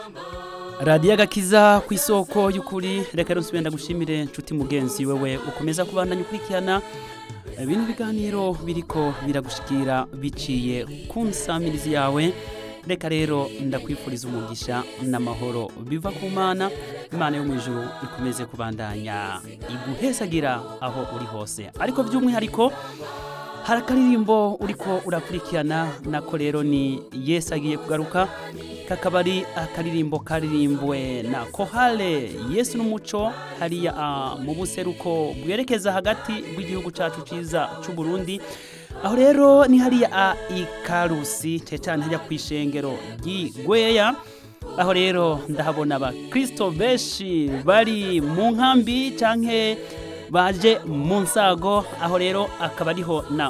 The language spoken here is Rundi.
radiyo agakiza ku isoko y'ukuri reka rero nsubira ndagushimire nshuti mugenzi wewe ukomeza kubandanya ukurikirana bino biganiro biriko biragushikira biciye ku nsamirizi yawe reka rero ndakwifuriza umugisha n'amahoro biva ku mana imana yo mu ijuru ikomeze kubandanya iguhesagira aho uri hose ariko by'umwihariko hari akaririmbo uriko urakurikirana nako rero ni yesu agiye kugaruka kakaba ari akaririmbo karirimbwe na kohale yesu n'umuco hariya ah, mu buseruko bwerekeza hagati bw'igihugu cacu ciza c'u Burundi aho rero ni hariya a ikarusi cecane hajya kw'ishengero ry'igweya aho rero ndahabona abakristo benshi bari mu nkambi canke baje mu nsago aho rero akaba ariho na